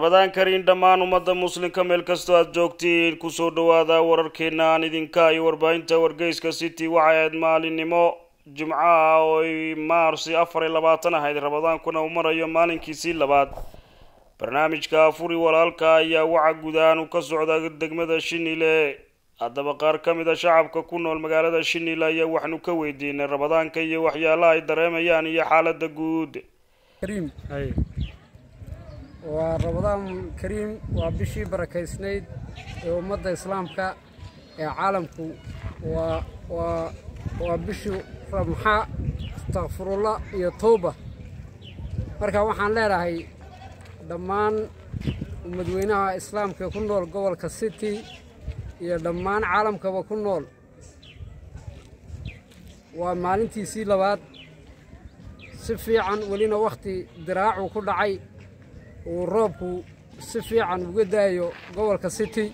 rabadaan kariin dhammaan ummadda muslimka meel kastoo aada joogtiin kusoo dhawaada wararkeena aan idinka iyo warbaahinta wargeyska city waxay ahayd maalinimo jimco ah oo ay maarsi afar iyo labaatan ahayd rabadaankuna uu marayo maalinkiisii labaad barnaamijka afuri walaalka ayaa waxa guud ahaan uu ka socda degmada shinile haddaba qaar ka mid a shacabka ku nool magaalada shinile ayaa waxaanu ka weydiinay rabadaanka iyo waxyaalaha ay dareemayaan iyo xaalada guud kariim waa rabadaan kariim waa bishii barakaysnayd ee ummadda islaamka ee caalamku waa waa waa bishii ramxa astakfirullah iyo towba marka waxaan leenahay dhammaan umadweynaha islaamka ee ku nool gobolka city iyo dhammaan caalamkaba ku nool waa maalintiisii labaad si fiican welina wakhti diraacu ku dhacay uu roobku si fiican uga daayo gobolka city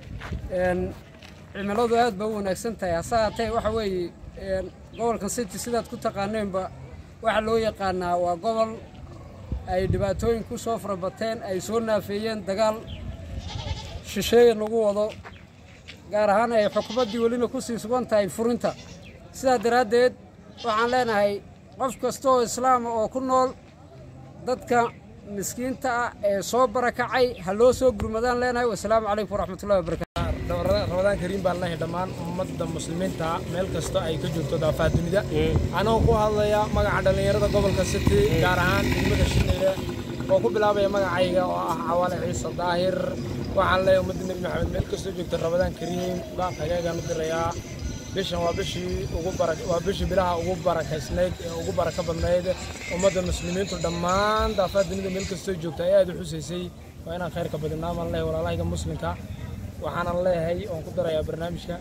cimiladu aad ba u wanaagsan tahay hase haatee waxa weeye gobolka city sidaad ku taqaaneenba waxaa loo yaqaanaa waa gobol ay dhibaatooyin ku soo farabateen ay soo naafeeyeen dagaal shisheeye lagu wado gaar ahaan ay xukumaddii welina ku sii sugan tahay furinta sidaa daraaddeed waxaan leenahay qof kasta oo islaama oo ku nool dadka miskiinta ah ee soo barakacay ha loo soo gurmadaan leenahay wasalaamu calaykum waraxmatullahi wabarakatu rabadaan kariim baan leeyahay dhammaan ummadda muslimiinta meel kasta ay ka joogto daafaha dunida anagoo ku hadlaya magaca dhallinyarada gobolka city gaar ahaan degmada shineyle oo ku bilaabaya magacayga oo ah cawaale ciise daahir waxaan leeyahay ummadda nebi maxamed meel kastoo joogta rabadaan kariim baan hagaagaan u dirayaa bishan waa bishii ugu bara waa bishii bilaha ugu barakaysnayd ee ugu baraka badnayd ummadda muslimiintu dhammaan daafaha dunida meel kastoo joogta ay aad u xusaysay waa inaan khayrka badinaa maan leeyahay walaalahayga muslimka waxaanan leeyahay oon ku darayaa barnaamijka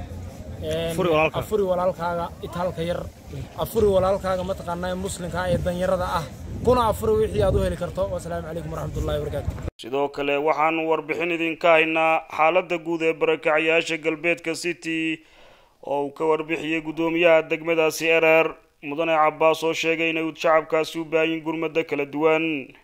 afuri walaalkaaga itaalka yar afuri walaalkaaga mataqaanaa muslimka ee danyarada ah kuna afuri wixii aad u heli karto wasalaamu calaykum waraxmatullahi wabarakaatu sidoo kale waxaanu warbixin idinka haynaa xaaladda guud ee barakacyaasha galbeedka city oo uu ka warbixiyey guddoomiyaha degmadaasi erer mudane cabbaas oo sheegay inay shacabkaasi u baahayin gurmado kala duwan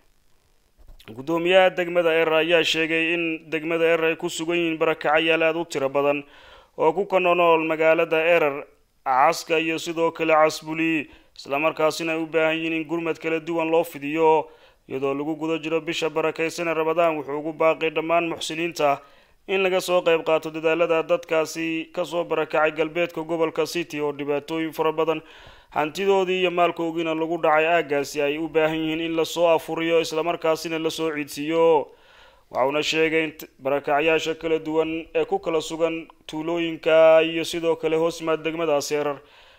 guddoomiyaha degmada erer ayaa sheegay in degmada erer ay ku sugan yihiin barakacayaal aada u tiro badan oo ku kanonool magaalada erer caska iyo sidoo kale casbuli islamarkaasina ay u baahan yihiin in gurmad kala duwan loo fidiyo iyadoo lagu guda jiro bisha barakaysan ee rabadaan wuxuu ugu baaqay dhammaan muxsiniinta in laga soo qayb qaato dadaalada dadkaasi kasoo barakacay galbeedka gobolka city oo dhibaatooyin fara badan hantidoodii iyo maalkoogiina lagu dhacay aaggaasi ay u baahan yihiin in lasoo afuriyo islamarkaasina lasoo ciidsiiyo waxauna sheegay in barakacyaasha kala duwan ee ku kala sugan tuulooyinka iyo sidoo kale hoosmaad degmadaasi erar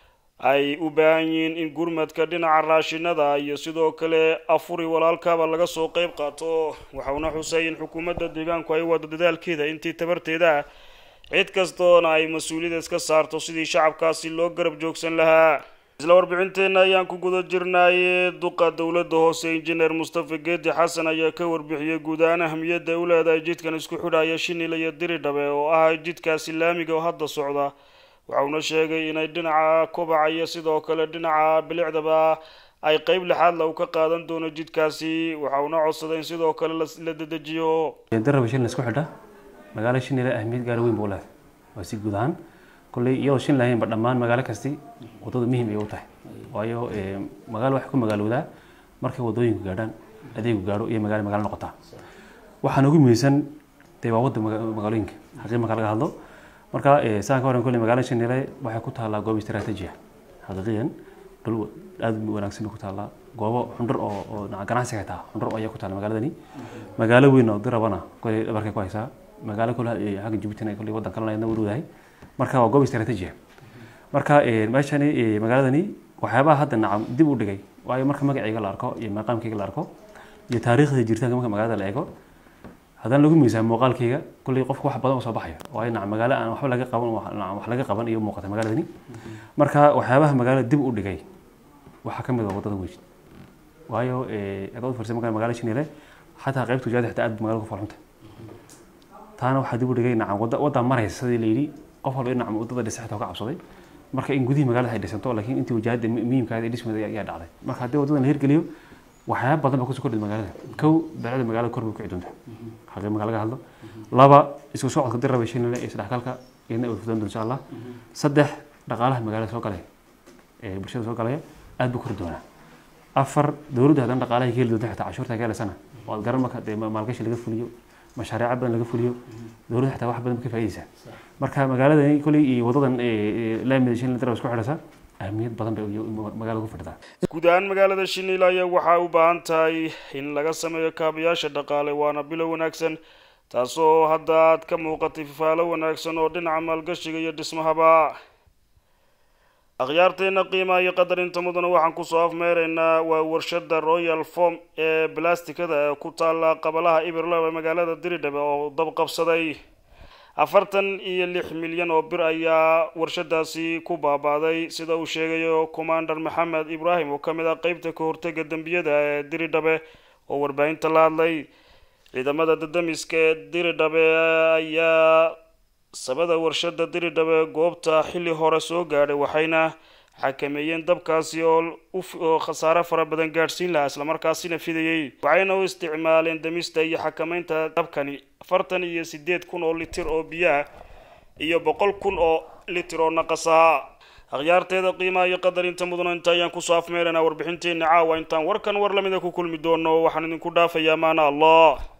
ay u baahan yihiin in gurmadka dhinaca raashinada iyo sidoo kale afuri walaalkaba laga soo qeyb qaato waxauna xusay in xukuumadda deegaanku ay wado dadaalkeeda intii tabarteeda ah cid kastoona ay mas-uuliyada iska saarto sidii shacabkaasi loo garab joogsan lahaa isla warbixinteenna ayaan ku guda jirnaaye duqa dowladda hoose injineer mustafa geedi xasan ayaa ka warbixiyey guud ahaan ahamiyadda ay u leedahay jidkan isku xidhaya shinile iyo diridhabe oo ah jidkaasi laamiga oo hadda socda waxauna sheegay inay dhinaca kobaca iyo sidoo kale dhinaca bilicdaba ay qeyb lixaadla uu ka qaadan doono jidkaasi waxauna codsaday in sidoo kale la dedejiyo daraba shilin isku xidha magaalo shinile ahmiyad gaar weyn buu leedahay waa si guud ahaan kolley iyadoo shin lahaynba dhammaan magaalo kasti wadada muhiim ay u tahay waayo magaalo waxay ku magaalowdaa markay wadooyinku gaadhaan adeegu gaadho iyo magaalo magaalo noqotaa waxaan ugu muhiimsan dee waa wadda magaalooyinka xaqii marka laga hadlo marka saan ka horan kolley magaalada shinile waxay ku taallaa goob istaraatiiji ah xaqiiqiyan dhul aada wanaagsan bay ku taallaa goobo xundhur oo oo ganacsiga xitaa xundhur ayaa ku taalla magaaladani magaalo weyn oo dirabana kolley dhabarkay ku haysaa magaalo kole xagga jabuutina kolley waddan kalena ayadna warwadahay marka waa goob istaraatiiji ah marka meeshani magaaladani waxyaabaha hadda nacam dib u dhigay waayo marka magacayga la arko iyo maqaamkayga la arko iyo taariikhda jiritaanka marka magaalada la eego haddana lagu miisaan muuqaalkayga kulley qofka wax badan oo soo baxaya waayo nacam magaalo aan waxba laga qaban wax laga qaban iyo muuqata magaaladani marka waxyaabaha magaalada dib u dhigay waxaa ka mid ah wadada weyn waayo adood firsay marka magaalada shinile xataa qaybta wajaada xitaa aad magaalada ku falxunta taana waxaa dib u dhigay nacam wadda wadda maraysa sidii la yidhi qof walba in nacam wadada dhisa xitaa ka cabsaday marka in gudihii magaalada ay dhisanto laakiin intii wajaahada muhiimkaada dhismeeda ayaa dhacday marka haddii wadadan la hirgeliyo waxyaaba badan baa kusoo kordhi magaalada kow belecda magaalada kor bay ku kici doontaa xagee magaala laga hadlo laba isku socodka dir raba shinile iyo isdhexgalka iyadna way fudan doon insha allah saddex dhaqaalaha magaalada soo galaya ee bulshada soo galaya aad buu kori doonaa afar dowladda haddana dhaqaalaha ka heli doonta xitaa cashuurta ka helaysana oo aad garan marka dee maalgashi laga fuliyo mashaariica badan laga fuliyo dowladda xitaa wax badan ka faa'iidaysaa marka magaaladani koley iyo wadadan laamida shinile dir isku xidhaysa ahmiyad badan bay magaalada ku fadhidaa guud ahaan magaalada shiniil ayaa waxaa u baahan tahay in laga sameeyo kaabayaasha dhaqaale waana bilow wanaagsan taasoo hadda aad ka muuqatay fifaalo wanaagsan oo dhinaca maalgashiga iyo dhismahaba akhyaarteena qiimaha iyo qadarinta mudana waxaan kusoo afmeeraynaa waa warshada royal form ee balastikada ee ku taala qabalaha iberlow ee magaalada diridhabe oo dab qabsaday afartan iyo lix milyan oo bir ayaa warshadaasi ku baabaaday sida uu sheegayo commander maxamed ibraahim oo kamid ah qeybta ka hortega dembiyada ee diridhabe oo warbaahinta la hadlay ciidamada dadamiska ee diridhabe ayaa sabada warshada diridhabe goobta xilli hore soo gaadhay waxayna xakameeyeen dabkaasi oo khasaare fara badan gaadhsiin lahaa islamarkaasina fidayey waxayna u isticmaaleen damista iyo xakameynta dabkani afartan iyo sideed kun oo litir oo biyaah iyo boqol kun oo litir oo naqasaha akhyaarteeda qiimaha iyo qadarinta mudana inta ayaan kusoo afmeeraynaa warbixinteena caawa intaan warkan war lamida ku kulmi doono waxaan idinku dhaafayaa maana allah